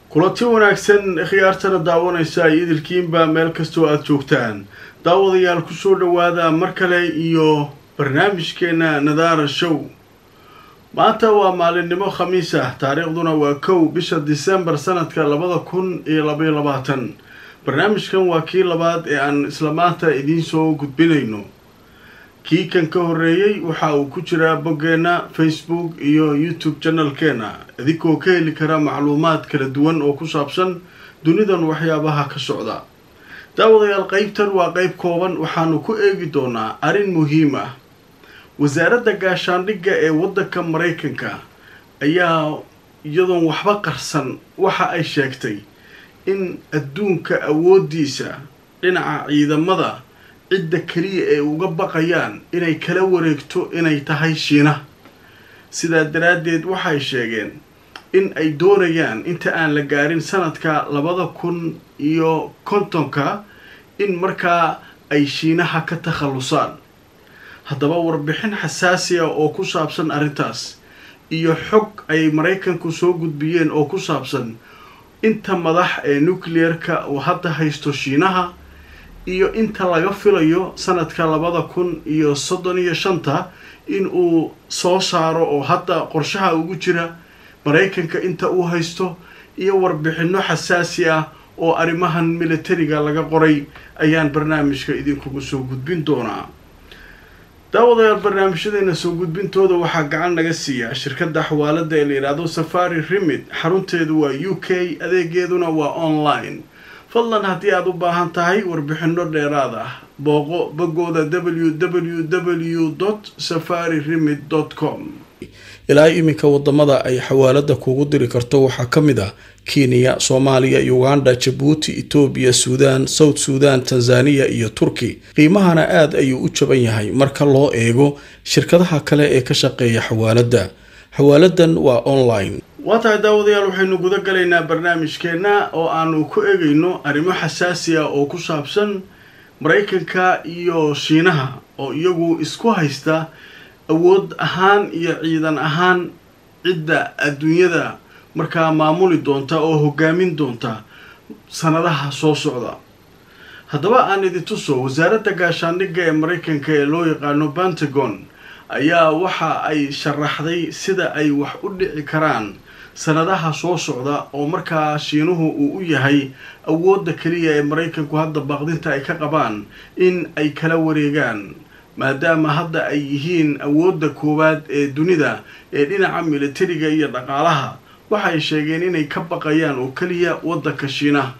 kulanti wanaagsan khiyaartana daawanaysa idilkiinba meel kastoo aada joogtaan daawadayaal kusoo dhawaada mar kale iyo barnaamijkeena nadaara show maanta waa maalinimo khamiis ah taariikhduna waa kow bisha disembar sanadka labada kun iyo labaiyo labaatan barnaamijkan waa kii labaad ee aan isla maanta idiin soo gudbinayno kii kan ka horeeyey waxa uu ku jiraa boggeenna facebook iyo youtube janalkeena idinkoo ka heli kara macluumaad kala duwan oo ku saabsan dunidan waxyaabaha ka socda daawadayaal qeybtan waa qeyb kooban waxaanu ku eegi doonaa arrin muhiim ah wasaaradda gaashaandhigga ee waddanka maraykanka ayaa iyadoon waxba qarsan waxa ay sheegtay in adduunka awooddiisa dhinaca ciidamada cidda keliya ee uga baqayaan inay kala wareegto inay tahay shiina sidaa daraaddeed waxay sheegeen in ay doonayaan inta aan la gaarin sanadka labada kun iyo kontonka in markaa ay shiinaha ka takhallusaan haddaba warbixin xasaasi ah oo ku saabsan arrintaas iyo xog ay maraykanku soo gudbiyeen oo ku saabsan inta madax ee nucleer-ka uu hadda haysto shiinaha iyo inta laga filayo sanadka labada kun iyo soddon iyo shanta in uu soo saaro oo hadda qorshaha ugu jira maraykanka inta uu haysto iyo warbixinno xasaasi ah oo arrimahan militariga laga qoray ayaan barnaamijka idinkugu soo gudbin doonaa daawadayaal barnaamijyadeena soo gudbintooda waxaa gacan naga siiyaa shirkadda xawaalada ee la yidhaahdo safari remid xarunteedu waa u k adeegeeduna waa online fadlan haddii aada u baahan tahay warbixinno dheeraad ah booqo boggooda w w w dot safari remid dot com ilaa iminka wadamada ay xawaalada kugu diri karto waxaa ka mid ah kenya soomaaliya uganda jabuuti etoobiya suudaan south suudan tanzaniya iyo turki qiimahana aada ayuu u jaban yahay marka loo eego shirkadaha kale ee ka shaqeeya xawaalada xawaaladan waa online waa tahay daawadayaal waxaynu guda galaynaa barnaamijkeenna oo aanu ku eegayno arrimo xasaasi ah oo ku saabsan maraykanka iyo shiinaha oo iyagu isku haysta awood ahaan iyo ciidan ahaan cidda adduunyada markaa maamuli doonta oo hogaamin doonta sanadaha soo socda haddaba aan idin tuso wasaaradda gaashaandhigga ee maraykanka ee loo yaqaano pentagon ayaa waxa ay sharaxday sida ay wax u dhici karaan sanadaha soo socda oo markaa shiinuhu uu u yahay awoodda keliya ee maraykanku hadda baaqdinta ay ka qabaan in ay kala wareegaan maadaama hadda ay yihiin awoodda koowaad ee dunida ee dhinaca militariga iyo dhaqaalaha waxay sheegeen inay ka baqayaan oo keliya waddanka shiinaha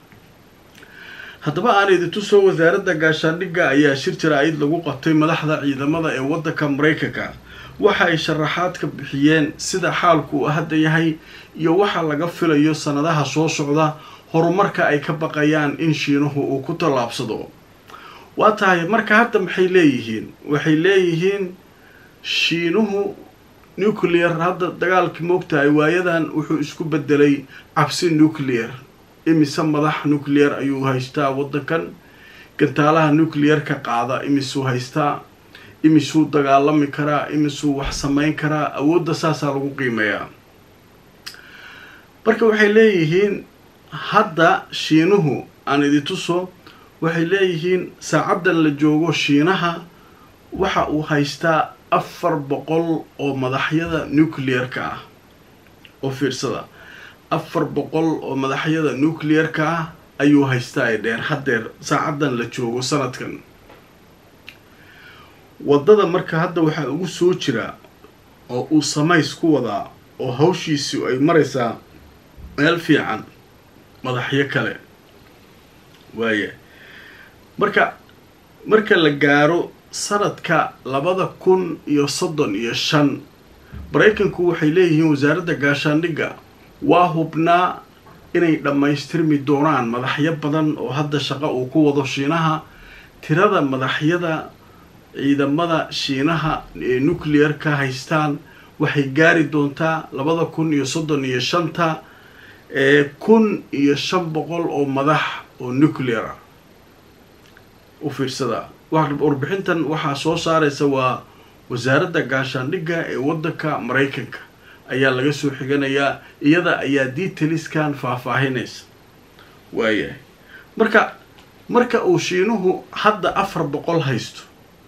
haddaba aan idintuso wasaaradda gaashaandhigga ayaa shir jaraa'id lagu qabtay madaxda ciidamada ee waddanka maraykanka waxa ay sharaxaad ka bixiyeen sida xaalku uu hadda yahay iyo waxa laga filayo sanadaha soo socda horumarka ay ka baqayaan in shiinuhu uu ku tallaabsado waa tahay marka hadda maxay leeyihiin waxay leeyihiin shiinuhu nuclear hadda dagaalkii moogtahay waayadan wuxuu isku bedelay cabsi nuclear imise madax nuclear ayuu haystaa waddankan gantaalaha nuclear-ka qaada imisuu haystaa imisuu dagaalami karaa imisuu wax samayn karaa awoodda saasaa lagu qiimeeyaa marka waxay leeyihiin hadda shiinuhu aan idintuso waxay leeyihiin saacaddan la joogo shiinaha waxa uu haystaa afar boqol oo madaxyada nuclear-ka ah oo fiirsada afar boqol oo madaxyada nuclear-ka ah ayuu haystaa ee dheer haddeer saacaddan la joogo sanadkan waddada marka hadda waxaa ugu soo jira oo uu samays ku wadaa oo hawshiisu ay maraysaa meel fiican madaxyo kale waaya marka marka la gaaro sanadka labada kun iyo soddon iyo shan maraykanku waxay leeyihiin wasaaradda gaashaandhigga waa hubnaa inay dhammaystirmi doonaan madaxyo badan oo hadda shaqo uu ku wado shiinaha tirada madaxyada ciidamada shiinaha ee nuclear-ka haystaan waxay gaari doontaa labada kun iyo soddon iyo shanta ee kun iyo shan boqol oo madax oo nuclear ah u fiirsada warbixintan waxaa soo saaraysa waa wasaaradda gaashaandhigga ee waddanka maraykanka ayaa laga soo xiganayaa iyada ayaa detaliskan faahfaahinaysa waayahay marka marka uu shiinuhu hadda afar boqol haysto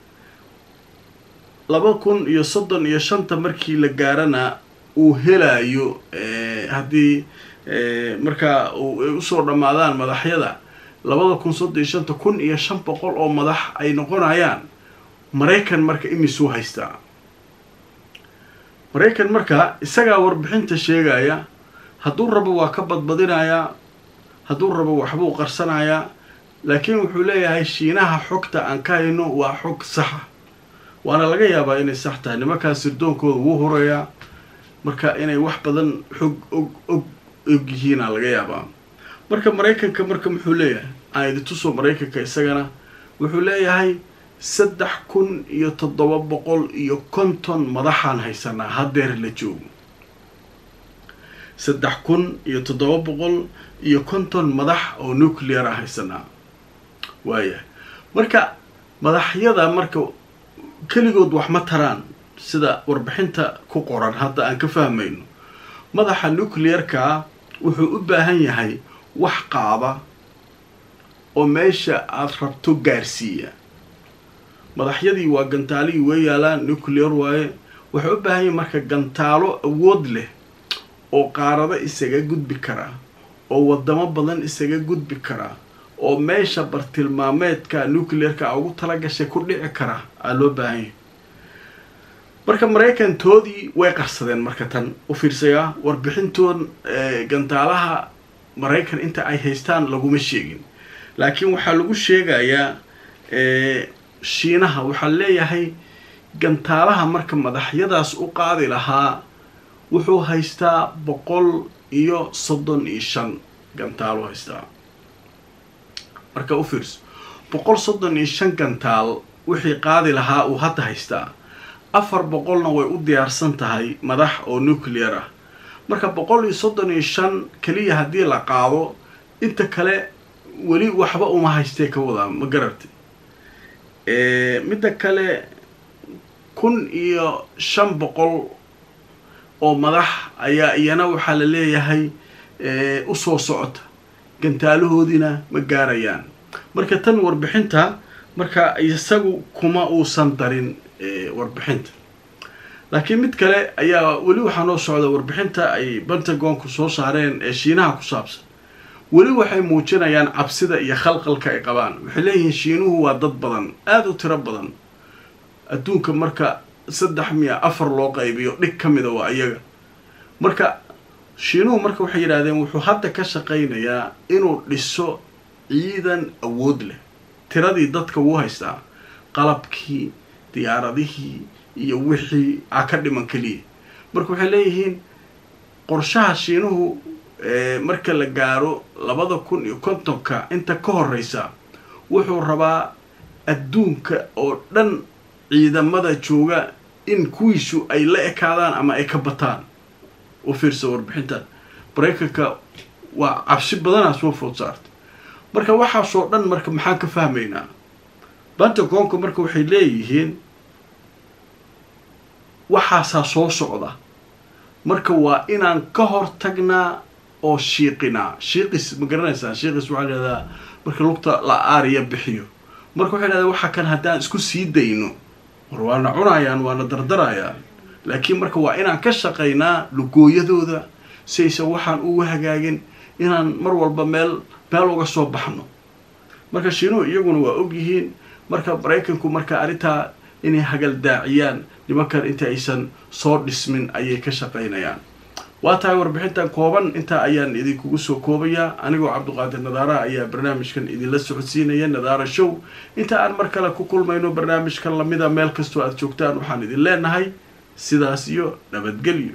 laba kun iyo soddon iyo shanta markii la gaarana uu helayo haddii markaa ay usoo dhammaadaan madaxyada labada kun soddon iyo shanta kun iyo shan boqol oo madax ay noqonayaan maraykan marka imisuu haystaa maraykan marka isagaa warbixinta sheegaya hadduu rabo waa ka badbadinayaa hadduu rabo waxbuu qarsanayaa laakiin wuxuu leeyahay shiinaha xogta aan ka hayno waa xog saxa waana laga yaabaa inay sax tahay nimankaas sirdoonkooda wuu horeeyaa marka inay wax badan xog og og og yihiina laga yaabaa marka maraykanka marka muxuu leeyahay aan idi tusoo maraykanka isagana wuxuu leeyahay saddex kun iyo toddoba boqol iyo konton madaxaan haysanaa haddeer la joogo saddex kun iyo toddoba boqol iyo konton madax oo nuclear a haysanaa waayahay marka madaxyada marka keligood wax ma taraan sida warbixinta ku qoran hadda aan ka fahmayno madaxa nuclearka wuxuu u baahan yahay wax qaada oo meesha aada rabto gaarsiiya madaxyadii waa gantaalihii way yaalaan nuclear waaye waxay u baahan yahay marka gantaalo awood leh oo qaarado isaga gudbi karaa oo wadamo badan isaga gudbi karaa oo meesha bartilmaameedka nuclearka ugu talagashay ku dhici karaa aa loo baahan yahay marka maraykantoodii way qarsadeen marka tan u fiirsayaa warbixintood gantaalaha maraykan inta ay haystaan laguma sheegin laakiin waxaa lagu sheegayaa shiinaha waxaa leeyahay gantaalaha marka madaxyadaas u qaadi lahaa wuxuu haystaa boqol iyo soddon iyo shan gantaalo haystaa marka u fiirso boqol soddon iyo shan gantaal wixii qaadi lahaa uu hadda haystaa afar boqolna way u diyaarsan tahay madax oo nuclear ah marka boqol iyo soddon iyo shan keliya haddii la qaado inta kale weli waxba uma haystee ka wadaa ma garartay midda kale kun iyo shan boqol oo madax ayaa iyana waxaa la leeyahay usoo socota gantaalahoodiina ma gaarayaan marka tan warbixinta marka isagu kuma uusan darin warbixinta laakiin mid kale ayaa weli waxaa noo socda warbixinta ay pentagonku soo saareen ee shiinaha ku saabsan weli waxay muujinayaan cabsida iyo khalqalka ay qabaan waxay leeyihiin shiinuhu waa dad badan aada u tiro badan adduunka marka saddex miya afar loo qaybiyo dhig ka mida waa iyaga marka shiinuhu marka waxay yidhahdeen wuxuu hadda ka shaqaynayaa inuu dhiso ciidan awood leh tiradii dadka wuu haystaa qalabkii diyaaradihii iyo wixii a ka dhiman keliya marka waxay leeyihiin qorshaha shiinuhu marka la gaaro labada kun iyo kontonka inta ka horeysa wuxuu rabaa adduunka oo dhan ciidamada jooga in kuwiisu ay la ekaadaan ama ay ka bataan u fiirsa warbixintan maraykanka waa cabsi badanaa soo food saartay marka waxaasoo dhan marka maxaan ka fahmaynaa pentagonka marka waxay leeyihiin waxaasaa soo socda marka waa inaan ka hor tagnaa oo shiiqinaa shiiqis ma garanaysaa shiiqis waxaa lahahdaa marka lugta la aariya bixiyo marka waxay dhahdaa waxa kan haddaan isku sii dayno war waana cunayaan waana dardarayaan laakiin marka waa inaan ka shaqaynaa lugooyadooda si aysan waxaan ugu hagaagin inaan mar walba meel meel uga soo baxno marka shiinuhu iyaguna waa og yihiin marka maraykanku marka arrintaa inay hagaldaaciyaan nimankan inta aysan soo dhismin ayay ka shaqaynayaan waa tahay warbixintan kooban intaa ayaan idinkugu soo koobayaa anigoo cabduqaadir nadaara ayaa barnaamijkan idinla socodsiinaya nadaara show inta aan mar kale ku kulmayno barnaamijkan lamida meel kastoo aad joogtaan waxaan idin leenahay sidaas iyo nabadgelyo